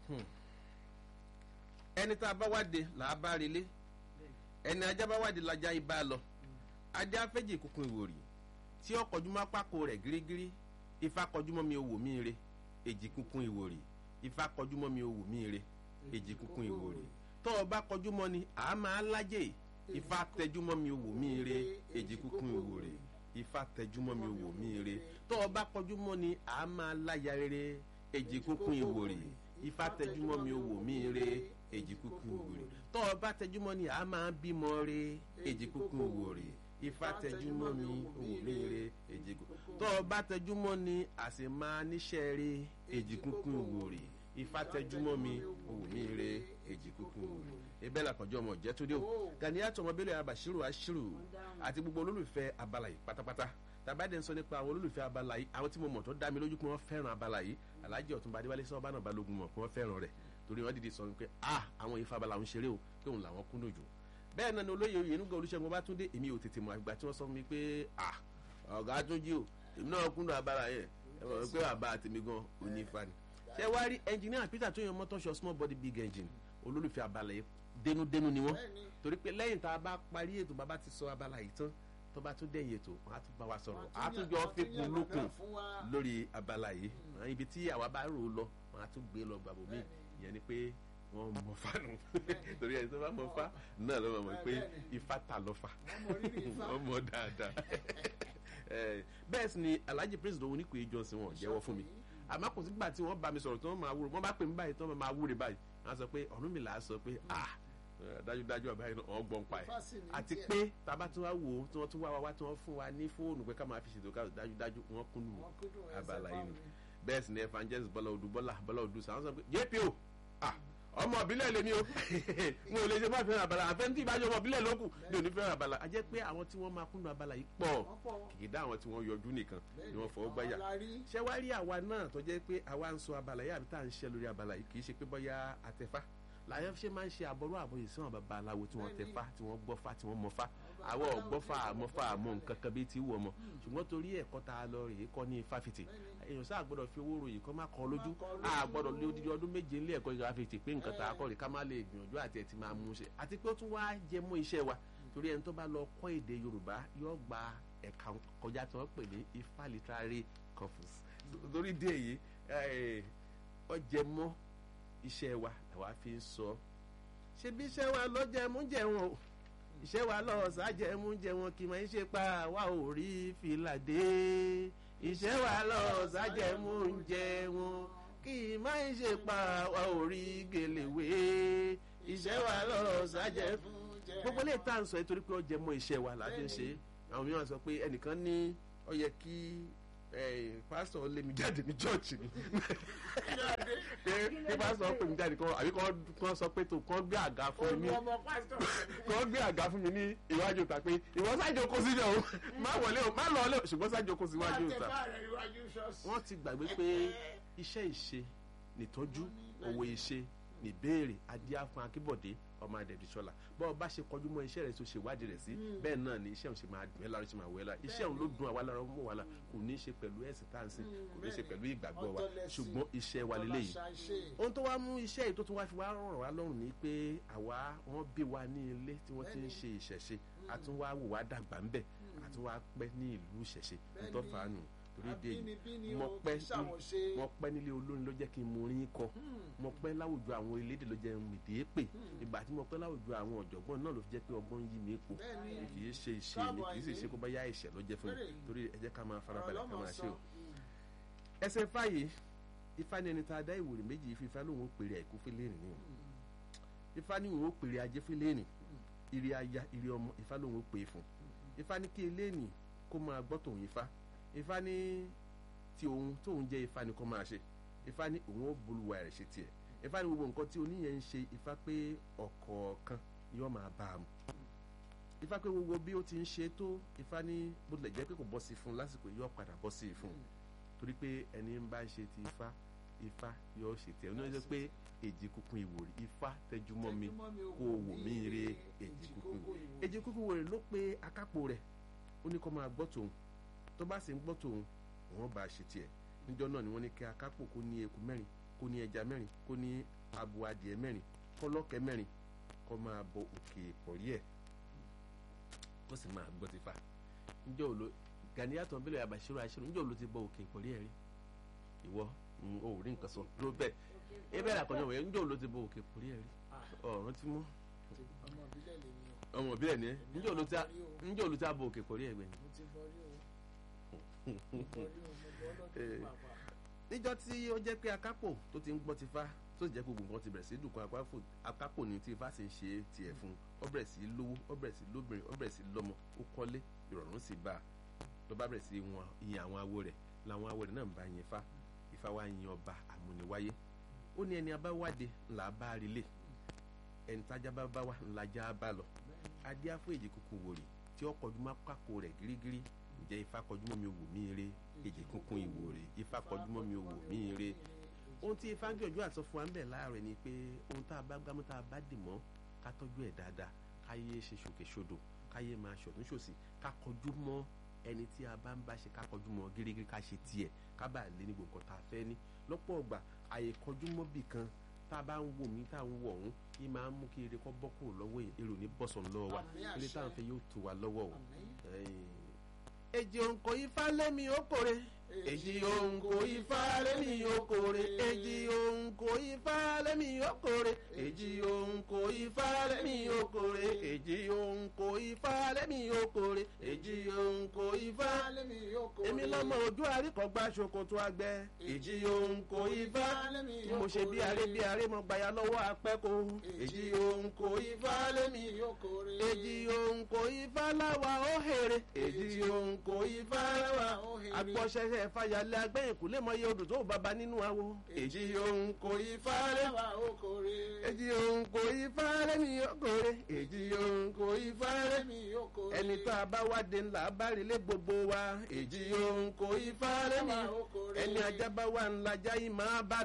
ẹni tá a bá wáde là á bá relé ẹni ajá bá wáde lajá ibà lọ ajá fẹ́jì kúkú ìwòrì tí ó kọjú mọ́ pákó rẹ̀ gírígírí ifá kọjú mọ́ mi owó mi re èjì kúkú ìwòrì ifá kọjú mọ́ mi owó mi re èjì kúkú ìwòrì tó o bá kọjú mọ́ ni àá máa lájè ifá tẹjú mọ́ mi owó mi re èjì kúkú ìwòrì ifá tẹjú mọ́ mi owó mi re tó o bá kọjú mọ́ ni àá máa láya rere èjì kúkú ìwòrì ifá tẹjú mọ́ mi owó mi re èjì kúkú ìwòrì tó o bá tẹjú mọ́ ni àá máa bímọ re èjì kúkú ìwòrì ifá tẹjú mọ́ mi owó mi re èjì kúkú tó o bá tẹjú mọ́ ni àṣẹ máa níṣẹ́ re èjì kúkú ìwòrì ifá tẹjú mọ́ mi owó mi re èjì kúkú ìwòrì ebe làkànjọ ọmọ jẹ́ tó dé o Ganiyatu Ọmọbílẹ̀ Abashiru Ashiru àti gbogbo olólùfẹ́ abala yìí pátápátá tàbádẹ́ ń sọ nípa àwọn olólùfẹ́ abala yìí àwọn tí mo mọ̀ tó dá mi lójú pé wọ́n fẹ́ràn abala yìí Alhaji Ọ̀túnba Adéwálé sọ́ọ́bà náà balógun mọ̀ pé wọ́n fẹ́ràn rẹ̀ torí wọ́n dìde sọ pé ah àwọn ifá abala ń ṣeré o pé òun làwọn kúndùn jù bẹ́ẹ̀ náà ni olóyè Oyènúgà Olúṣẹ́gun Ọbátúndé èmi ò tètè mọ̀ àgbà tí wọ́n sọ fún mi pé ah ọ̀gá tó jí o èmi náà kúndùn abala yẹn ẹ mọ̀ pé bàbá àtẹ̀mí gan òní ifá ni ṣé wá rí ẹnjìníà Peter tó yan mọ́tọ́ṣọ small body big engine olólùfẹ́ abala yìí dénúdénú ni wọ́n torí pé lẹ́yìn tá a bá parí ètò bàbá ti sọ abala yìí tán tó bá tún dẹ̀yìn ètò wọn á tún bá wa sọ̀rọ̀ á tún jọ fipun lókun lórí abala yìí ibi tí àwa bá rò ó lọ wọn á tún gbé lọ gbàgbọ́ mi ìyẹn ni pé wọ́n mọ fánu torí ẹni tó bá mọ fá náà ló mọ̀ pé ifá ta lọ fà wọ́n mọ dáadáa bẹ́ẹ̀ sì ni Alhaji Prince Dòwú Oníkòyí Johnson wọn jẹ́wọ́ fún mi àmọ́ kò sígbà tí wọ́n bá mi sọ̀rọ̀ tí wọ́n máa wúro wọ́n bá pè mí báyìí tí wọ́n máa wúre báyìí wọ́n sọ pé Ọ̀rúnmìlà sọ pé ah dájúdájú ọba yìí náà gbọ́n pa ẹ̀ àti pé tábà tí wọ́n wò ó tí wọ́n tún wá wá wá tí wọ́n fún wa ní fóònù pé ká máa fi ṣètò káàdùn dájúdájú wọ́n kúnnù abala yìí nù bẹ́ẹ̀ sì ni evangelist bọ́lá odù bọ́lá bọ́lá odù sàn sọ pé jpo ah ọmọ ìbílẹ̀ lèmi o mo ò lè ṣe má fẹ́ràn abala àfẹ́ntì ìbájọ́ ọmọ ìbílẹ̀ lókù ní òní fẹ́ràn abala a jẹ́ pé àwọn tí wọ́n máa kúnnù abala yìí pọ̀ kìkìdá àwọn tí wọ́n yọjú nìkan ni wọ́n fọwọ́ gbáyà ṣé wá rí àwa náà tó jẹ́ pé àwa ń sọ abala yìí àbí tá à ń ṣe lórí abala yìí kì í ṣe pé bọ́yá àtẹ̀fá làyẹn ṣe máa ń ṣe àbọ̀rọ̀ àbọ̀yè sí àwọn baba aláwo tí wọ́n tẹ̀fá tí wọ́n gbọ́fá tí wọ́n mọ̀fá àwọn ọ̀gbọ́fà àmọ́fà àmọ́ nǹkan kan bíi ti wù ọmọ ṣùgbọ́n torí ẹ̀kọ́ tá a lọ rèé kọ́ ní fáfitì èèyàn sáà gbọ́dọ̀ fi owó ròyìn kọ́ má kọ́ lójú a gbọ́dọ̀ lé odidi ọdún méje nílé ẹ̀kọ́ ìjọba fìtì pé nǹkan tá a kọ́ rè ká má lè gbìyànjú àti ẹ̀ ti máa mú ṣe àti pé ó tún wá jẹ mọ́ iṣẹ́ wa torí ẹni tó bá lọ kọ́ èdè Yorùbá yóò gba ẹ̀ka kọjá tí wọ́n pè ní Ifá literary corpus torí dé èyí ó jẹ mọ́ iṣẹ́ wa làwa fi ń sọ ṣebí iṣẹ́ wa ló jẹ mú jẹun o iṣẹ́ wa lọ sájẹ mú jẹun kì máa ń ṣe pa wa ò rí fìlà dé iṣẹ́ wa lọ sájẹ mú jẹun kì máa ń ṣe pa wa ò rí gèlèwé iṣẹ́ wa lọ sájẹ fún jẹun. gbogbo ilé ìta ń sọ nítorí pé ó jẹ mọ́ iṣẹ́ wa la fi ń ṣe àwọn mìíràn sọ pé ẹnìkan ní ó yẹ kí pásítọ̀ lé mi jáde ní chọ́ọ̀chì mi kí pásítọ̀ pè mí jáde kan àbí kan sọ pé tó kàn gbé àga fún mi kàn gbé àga fún mi ní iwájú ìta pé ìwọ sájò kó síjọ o má wọlé o má lọ ọlẹ ṣùgbọ́n sájò kó sí iwájú ìta wọ́n ti gbàgbé pé iṣẹ́ ìṣe nìtọ́jú òwò ìṣe nìbéèrè adíá fún akíbọ̀dé ọmọ adẹ̀bísọ́lá bọ́ọ̀ bá ṣe kọjú mọ́ iṣẹ́ rẹ̀ tó ṣe wádìí rẹ̀ sí bẹ́ẹ̀ náà ni iṣẹ́ òun ṣe máa dùn ẹ́ lára ṣe máa wẹ̀ lára iṣẹ́ òun ló dùn àwa lára mọ́ wa la kò ní í ṣe pẹ̀lú ẹ̀sìn tá à ń sìn kò ní í ṣe pẹ̀lú ìgbàgbọ́ wa ṣùgbọ́n iṣẹ́ wa lélẹ́yìí ohun tó wá mú iṣẹ́ yìí tó tún wá fi wá rọrùn wá lọ́rùn ni pé àwa wọ́n bí wa ní ilé tí wọ́n ti ń ṣe ìṣẹ̀ṣe àtúnwá wò wá dàgbà ńbẹ̀ àtúnwá pẹ́ ní ìlú ìṣẹ̀ṣe ntọ́fàánù torí de yìí mo pẹ́ mo pẹ́ nílé olórin ló jẹ́ kí n mú orin kọ mo pẹ́ láwùjọ àwọn elédè ló jẹ́ mìdí pè ìgbà tí mo pẹ́ láwùjọ àwọn ọ̀jọ̀gbọ́n náà ló fi jẹ́ pé ọgbọ́n yí mi po kì í ṣe ìṣe mi kì í sì ṣe kó bá yá ìṣẹ̀ ló jẹ́ fún mi torí ẹ jẹ́ ká máa farabalẹ̀ ká máa ṣe o. ẹsẹ̀ fàyè ifá ni ẹni tá a dá ìwòrì méjì ife ifá lòun ó pèrè àìkú fún lẹ́nì ni ifá ni òun ó pèrè ajé fún lẹ́nì ire aya ire ọmọ ifá lòun ó pè é fún ifá ní kí eléènì kó máa gbọ́ tòun ifá ifá ní tí òun tóun jẹ́ ifá ni kó máa ṣe ifá ní òun ó bolúwa rẹ̀ ṣe tiẹ̀ ifá ní gbogbo nǹkan tí oníyẹn ń ṣe ifá pé ọ̀kọ̀ọ̀kan yóò máa bá a mu ifá pé gbogbo bí ó ti ń ṣe tó ifá ní bó tilẹ̀ jẹ́ pé kò bọ́ sí fún un lásìkò yóò padà bọ́ sí fún un torí pé ẹni ń bá ṣe ti ifá ifá yóò ṣe tiẹ̀ oníyẹn sọ pé èjì kúkún ìwòrì ifá tẹjúmọ́ mi kó o wò mí re èjì kúkún èjì kúkún ìwòrì ló pe akápò rẹ̀ ó ní kó máa gbọ́ tòun tó bá sì ń gbọ́ tòun wọ́n bá a ṣe tiẹ̀ níjọ́ náà ni wọ́n ní kí akápò kó ní eku mẹ́rin kó ní ẹja mẹ́rin kó ní abo adìẹ mẹ́rin kọ́lọ́kẹ́ mẹ́rin kó máa bọ òkè ìpọ̀rí ẹ̀ kó sì máa gbọ́ ti fa njẹ́ òlo Ganiyatu Bello Bashiru Ashiru njẹ́ òlo ti bọ òkè ìpọ̀rí ẹ̀ rí ìwọ ò rí nǹkan sọ dúró bẹ́ẹ̀ ebe la kọjọ wẹ̀ njẹ́ òlo ti bọ òkè ìpọ̀rí ẹ̀ rí ọ̀run ti mú ọmọ ìbílẹ̀ lèmi o ọmọ ìbílẹ̀ ni ẹ njẹ́ òlo ti njẹ́ òlo ti bọ òkè ìpọ̀rí ẹ̀ gbẹ̀yìn. mo ti bọrí o mo bọrí o mo bọ ọlọ́dún pàápàá níjọ́ tí ó jẹ́ pé akápò tó ti ń gbọ́ ti fa tó sì jẹ́ pé gbogbo nǹkan ti bẹ̀rẹ̀ sí í dùnkún akápò akápò ní tí ifá sì ń ṣe tiẹ̀ fún un ó bẹ̀rẹ̀ sí í lówó ó bẹ̀rẹ̀ sí í lóbìnrin ó bẹ̀rẹ̀ sí í lọ́mọ ó kọ́lé ìrọ̀rùn sì bá a ló bá bẹ̀rẹ̀ sí í wọn iye àwọn awo rẹ̀ làwọn awo rẹ̀ náà ń bá yin ifá ifá wa yin ọba àmúniwáyé ó ní ẹni abáwádé ńlá bá rilé ẹni tájá bá bá wá ńlá já bá lọ adé afọ èjì kúkú wòrì tí ó kọjú má kákó rẹ̀ gírígírí ǹjẹ́ ifá kọjú mọ́ mi wò mí eré èjì kúnkún ìwòrè ifá kọjú mọ́ mi wò mí eré ohun tí ifá ń gbìyànjú àti sọ fún wa ń bẹ̀ láàárọ̀ ni pé ohun tá a bá gbámú tá a bá dì mọ́ ká tọ́jú ẹ̀ dáadáa káyé ṣe ṣòkè ṣodò káyé máa ṣọ̀tún ṣòsì ká kọjú mọ́ ẹni tí a bá ń bá ṣe ká kọjú mọ́ gírígírí ká ṣe tiẹ̀ ká bá lé ní gbogbo nǹkan tá a fẹ́ ní lọ́pọ̀ ọgbà àyè kọjú mọ́ bì kan tá a bá ń wò mí tá a ń wọ̀ ọ̀hún yìí máa ń mú kí eré kọ́ bọ́ kúrò lọ́wọ́ èrò ní bọ́sàn lọ́wọ́ wa Àmín, eré àṣẹ. táwọn fẹ́ yóò tó wa lọ́wọ́ o Àmín. èjì òǹkò ifá lẹ́mi okòrè èjì òǹkò ifá lẹ́mi okòrè èjì òǹkò ifá lẹ́mi okòrè èjì òǹkò ifá lẹ́mi okòrè èjì òǹkò ifá lẹ́mi okòrè èjì òǹkò ifá lẹ́mi yóò kó èmi lọ́mọ ojú àríkọ̀gbá ṣòkòtò àgbẹ̀ èjì òǹkò ifá tí mo ṣe bí aré bí aré mo gbàyà lọ́wọ́ apẹ́kọ̀ èjì òǹkò ifá lẹ́mi yóò kórè èjì òǹkò ifá láwa ó hèrè èjì òǹkò ifá láwa ó hèrè. agbọ́sẹ̀sẹ̀ fàyàlẹ̀ agbẹ́yìn kò lè mọ iye odò tó bàbá nínú awo èjì òǹkò ifá lẹ́mi lẹ́wà ó kórè èjì òǹkò ifá lẹ́mi okòrè èjì òǹkò ifá lẹ́mi lẹ́mi yóò kórè ẹni tó a bá wá de ńlá bá rí lé gbogbo wa èjì òǹkò ifá lẹ́mi Lẹ́wà ó kórè. ẹni ajá bá wà ńlá jáì máa bá